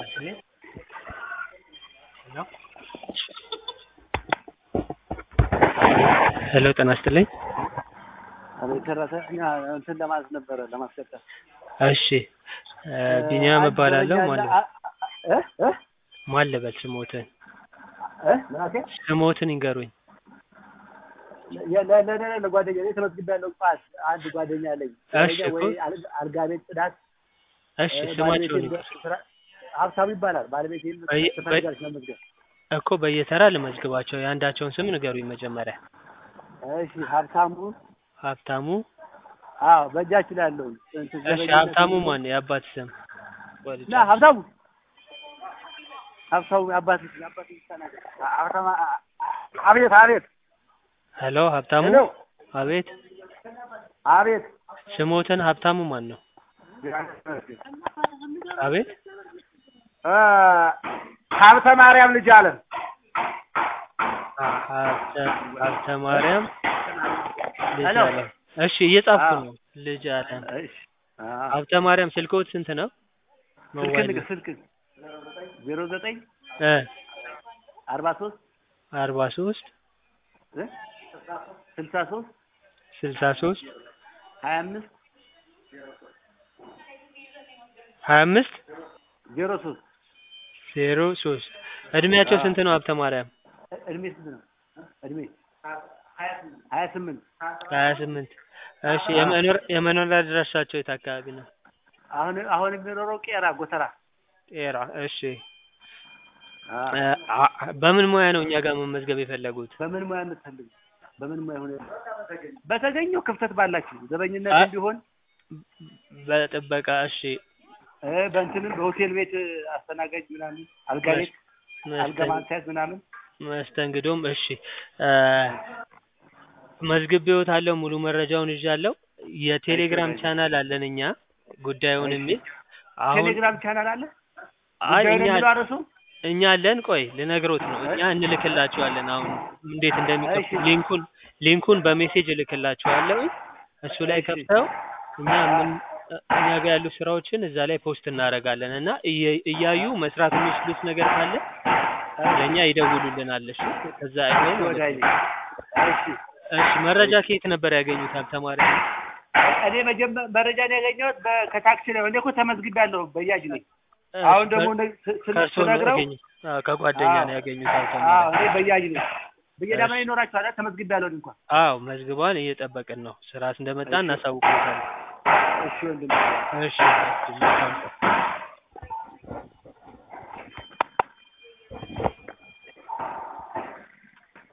ይስጥልኝ። ሄሎ ሄሎ ጤና ይስጥልኝ። አቤት ሰራተኛ እንትን ለማለት ነበረ ለማስቀጠል። እሺ ቢኒያም እባላለሁ። ማን ልበል? እ እ ማን ልበል ስሞትን እ ምናሴ ስሞትን ይንገሩኝ። ለ- ለ- ለ- ለጓደኛ እኔ ተመዝግቤያለሁ። ጳስ አንድ ጓደኛ አለኝ። እሺ ጓደኛ ወይ እኮ። አልጋ- አልጋ ቤት ጽዳት እሺ እ፣ ስማቸውን ባለቤቴን ይንገሩ በስራ- ሀብታሙ ይባላል። ባለቤቴን በየ- ትፈልጋለች መመዝገብ። እኮ በየተራ ልመዝግባቸው። የአንዳቸውን ስም ንገሩኝ መጀመሪያ። እሺ ሀብታሙ ሀብታሙ። አዎ በእጃችሁ ላይ ያለው እንትን እሺ ዘበኝነት ሀብታሙ ነው። ማን? የአባት ስም ና ሀብታሙ ሀብታሙ አባት አባት ተናገር። ሀብታሙ አቤት አቤት ሄሎ ሀብታሙ። ሄሎ አቤት አቤት ስሞትን ሀብታሙ ማን ነው? አቤት እ፣ ሀብተ ማርያም ልጅ አለም ሀ- ሀብተ ሀብተ ማርያም ልጅ ሄሎ። አለም። እሺ እየጻፍኩ አዎ። ነው። ልጅ አለም። እሺ አዎ። ሀብተ ማርያም ስልክዎት ስንት ነው? ስልክ ሞባይል ንገር ስልክ ዜሮ ዘጠኝ እ አርባ ሶስት አርባ ሶስት ስልሳ ሶስት ስልሳ ሶስት ሀያ አምስት ሀያ አምስት ዜሮ ሶስት ዜሮ ሶስት እድሜያቸው አዎ። ስንት ነው? ሀብተ ማርያም እድሜ ስንት ነው? እድሜ ሀያ ስምንት ሀያ ስምንት እሺ የመኖር የመኖሪያ አድራሻቸው የት አካባቢ ነው? አሁን አሁን የሚኖረው ቄራ ጎተራ ጤራ እሺ አዎ። እ፣ አ- በምን ሙያ ነው እኛ ጋር መመዝገብ የፈለጉት? በምን ሙያ የምትፈልጉ በምን ሙያ ሆነ በተገኘው ክፍተት ባላችሁ ዘበኝነት አ- እንዲሆን በጥበቃ እሺ እ፣ በእንትንም በሆቴል ቤት አስተናጋጅ ምናምን አልጋ ቤት አልጋ መስተን- ማንሳት ምናምን መስተንግዶም እሺ እ፣ መዝግቤዎታለሁ ሙሉ መረጃውን ይዣለሁ የቴሌግራም እሺ። ቻናል አለን እኛ ጉዳዩን እሺ። የሚል አሁን ቴሌግራም ቻናል አለ አይ ጉዳዩን እኛ የሚለው አርሱ እኛ አለን ቆይ ልነግሮት ነው እኛ እንልክላችኋለን አሁን እንዴት እንደሚከፍቱ እሺ። ሊንኩን ሊንኩን በሜሴጅ እልክላችኋለሁ እሱ ላይ እሺ። ከፍተው እኛ ምን እኛ ጋር ያሉ ስራዎችን እዛ ላይ ፖስት እናደርጋለን እና እየ- እያዩ መስራት የሚችሉት ነገር ካለ ለእኛ ይደውሉልናል እሺ ከዛ አይተው ማለት ወዳጅ ነው። እሺ እሺ መረጃ ከየት ነበር ያገኙት ሀብተማሪ እኔ መጀመ- መረጃን ያገኘሁት በ- ከታክሲ ላይ እኔ እኮ ተመዝግቤያለሁ በያጅ ነኝ አሁን ደግሞ እንደ- ስ- ስ- ከእርሶ ነው ስነግረው ያገኙት አዎ ከጓደኛ አዎ። ነው ያገኙት አዎ ሀብተማሪ እኔ በያጅ ነኝ ብየዳማ እሺ። ይኖራችኋል አይደል? ተመዝግቤያለሁ እኔ እንኳን አዎ መዝግቧን እየጠበቅን ነው ስራ እንደመጣ እሺ። እናሳውቅዎታለን እሺ ወንድም እሺ እሺ መልካም